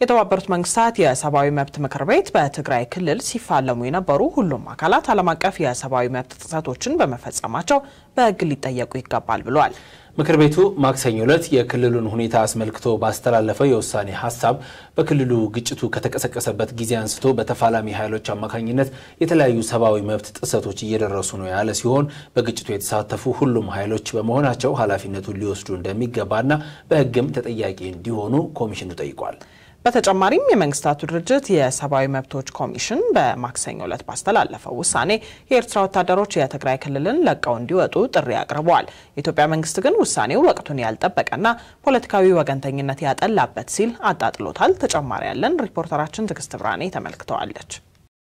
የተባበሩት መንግስታት የሰብአዊ መብት ምክር ቤት በትግራይ ክልል ሲፋለሙ የነበሩ ሁሉም አካላት ዓለም አቀፍ የሰብአዊ መብት ጥሰቶችን በመፈጸማቸው በሕግ ሊጠየቁ ይገባል ብሏል። ምክር ቤቱ ማክሰኞ ዕለት የክልሉን ሁኔታ አስመልክቶ ባስተላለፈው የውሳኔ ሀሳብ በክልሉ ግጭቱ ከተቀሰቀሰበት ጊዜ አንስቶ በተፋላሚ ኃይሎች አማካኝነት የተለያዩ ሰብአዊ መብት ጥሰቶች እየደረሱ ነው ያለ ሲሆን በግጭቱ የተሳተፉ ሁሉም ኃይሎች በመሆናቸው ኃላፊነቱን ሊወስዱ እንደሚገባና በሕግም ተጠያቂ እንዲሆኑ ኮሚሽኑ ጠይቋል። በተጨማሪም የመንግስታቱ ድርጅት የሰብአዊ መብቶች ኮሚሽን በማክሰኞ ዕለት ባስተላለፈው ውሳኔ የኤርትራ ወታደሮች የትግራይ ክልልን ለቀው እንዲወጡ ጥሪ አቅርበዋል። የኢትዮጵያ መንግስት ግን ውሳኔው ወቅቱን ያልጠበቀና ፖለቲካዊ ወገንተኝነት ያጠላበት ሲል አጣጥሎታል። ተጨማሪ ያለን ሪፖርተራችን ትዕግስት ብርሃኔ ተመልክተዋለች።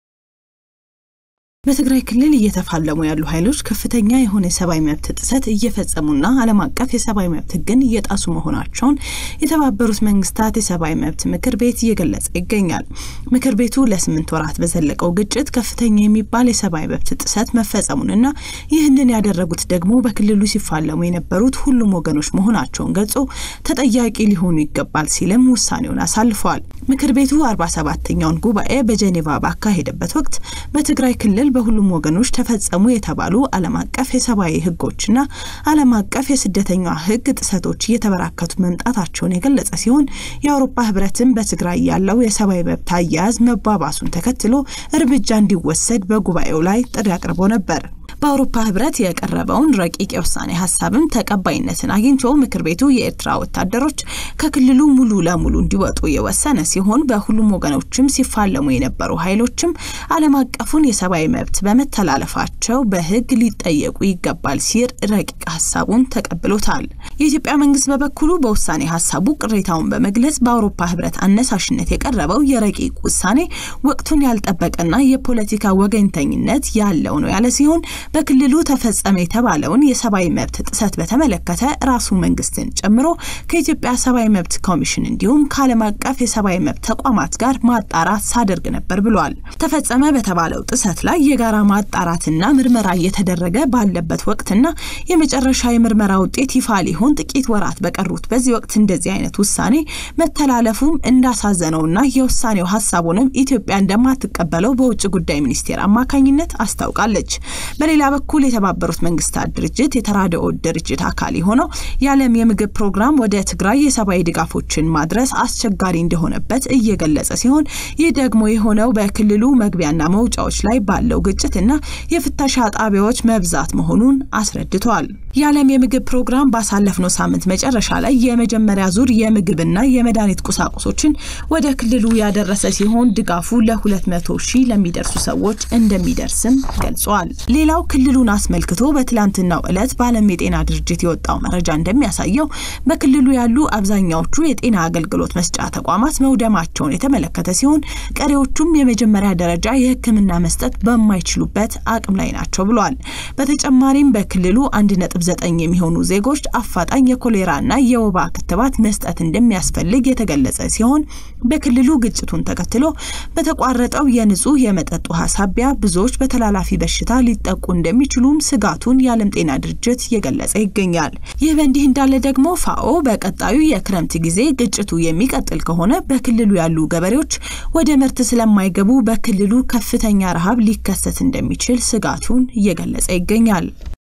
በትግራይ ክልል እየተፋለሙ ያሉ ኃይሎች ከፍተኛ የሆነ የሰብአዊ መብት ጥሰት እየፈጸሙና ዓለም አቀፍ የሰብአዊ መብት ሕግን እየጣሱ መሆናቸውን የተባበሩት መንግስታት የሰብአዊ መብት ምክር ቤት እየገለጸ ይገኛል። ምክር ቤቱ ለስምንት ወራት በዘለቀው ግጭት ከፍተኛ የሚባል የሰብአዊ መብት ጥሰት መፈጸሙንና ይህንን ያደረጉት ደግሞ በክልሉ ሲፋለሙ የነበሩት ሁሉም ወገኖች መሆናቸውን ገልጾ ተጠያቂ ሊሆኑ ይገባል ሲልም ውሳኔውን አሳልፈዋል። ምክር ቤቱ አርባ ሰባተኛውን ጉባኤ በጄኔቫ ባካሄደበት ወቅት በትግራይ ክልል በሁሉም ወገኖች ተፈጸሙ የተባሉ ዓለም አቀፍ የሰብአዊ ህጎችና ዓለም አቀፍ የስደተኛ ህግ ጥሰቶች እየተበራከቱ መምጣታቸውን የገለጸ ሲሆን የአውሮፓ ህብረትም በትግራይ ያለው የሰብአዊ መብት አያያዝ መባባሱን ተከትሎ እርምጃ እንዲወሰድ በጉባኤው ላይ ጥሪ አቅርቦ ነበር። በአውሮፓ ህብረት የቀረበውን ረቂቅ የውሳኔ ሀሳብም ተቀባይነትን አግኝቶ ምክር ቤቱ የኤርትራ ወታደሮች ከክልሉ ሙሉ ለሙሉ እንዲወጡ የወሰነ ሲሆን በሁሉም ወገኖችም ሲፋለሙ የነበሩ ኃይሎችም ዓለም አቀፉን የሰብአዊ መብት በመተላለፋቸው በህግ ሊጠየቁ ይገባል ሲል ረቂቅ ሀሳቡን ተቀብሎታል። የኢትዮጵያ መንግስት በበኩሉ በውሳኔ ሀሳቡ ቅሬታውን በመግለጽ በአውሮፓ ህብረት አነሳሽነት የቀረበው የረቂቅ ውሳኔ ወቅቱን ያልጠበቀና የፖለቲካ ወገኝተኝነት ያለው ነው ያለ ሲሆን በክልሉ ተፈጸመ የተባለውን የሰብአዊ መብት ጥሰት በተመለከተ ራሱ መንግስትን ጨምሮ ከኢትዮጵያ ሰብአዊ መብት ኮሚሽን እንዲሁም ከዓለም አቀፍ የሰብአዊ መብት ተቋማት ጋር ማጣራት ሳደርግ ነበር ብሏል። ተፈጸመ በተባለው ጥሰት ላይ የጋራ ማጣራትና ምርመራ እየተደረገ ባለበት ወቅትና የመጨረሻ የምርመራ ውጤት ይፋ ሊሆን ጥቂት ወራት በቀሩት በዚህ ወቅት እንደዚህ አይነት ውሳኔ መተላለፉም እንዳሳዘነውና የውሳኔው ሀሳቡንም ኢትዮጵያ እንደማትቀበለው በውጭ ጉዳይ ሚኒስቴር አማካኝነት አስታውቃለች። በሌላ በኩል የተባበሩት መንግስታት ድርጅት የተራድኦ ድርጅት አካል የሆነው የዓለም የምግብ ፕሮግራም ወደ ትግራይ የሰብአዊ ድጋፎችን ማድረስ አስቸጋሪ እንደሆነበት እየገለጸ ሲሆን ይህ ደግሞ የሆነው በክልሉ መግቢያና መውጫዎች ላይ ባለው ግጭትና የፍተሻ ጣቢያዎች መብዛት መሆኑን አስረድቷል። የዓለም የምግብ ፕሮግራም ባሳለፍነው ሳምንት መጨረሻ ላይ የመጀመሪያ ዙር የምግብና የመድኃኒት ቁሳቁሶችን ወደ ክልሉ ያደረሰ ሲሆን ድጋፉ ለ200 ሺህ ለሚደርሱ ሰዎች እንደሚደርስም ገልጿል። ሌላው ክልሉን አስመልክቶ በትላንትናው ዕለት በዓለም የጤና ድርጅት የወጣው መረጃ እንደሚያሳየው በክልሉ ያሉ አብዛኛዎቹ የጤና አገልግሎት መስጫ ተቋማት መውደማቸውን የተመለከተ ሲሆን ቀሪዎቹም የመጀመሪያ ደረጃ የሕክምና መስጠት በማይችሉበት አቅም ላይ ናቸው ብሏል። በተጨማሪም በክልሉ 1.9 የሚሆኑ ዜጎች አፋጣኝ የኮሌራና የወባ ክትባት መስጠት እንደሚያስፈልግ የተገለጸ ሲሆን በክልሉ ግጭቱን ተከትሎ በተቋረጠው የንጹህ የመጠጥ ውሃ ሳቢያ ብዙዎች በተላላፊ በሽታ ሊጠቁ እንደሚችሉም ስጋቱን የዓለም ጤና ድርጅት እየገለጸ ይገኛል። ይህ በእንዲህ እንዳለ ደግሞ ፋኦ በቀጣዩ የክረምት ጊዜ ግጭቱ የሚቀጥል ከሆነ በክልሉ ያሉ ገበሬዎች ወደ ምርት ስለማይገቡ በክልሉ ከፍተኛ ረሃብ ሊከሰት እንደሚችል ስጋቱን እየገለጸ ይገኛል።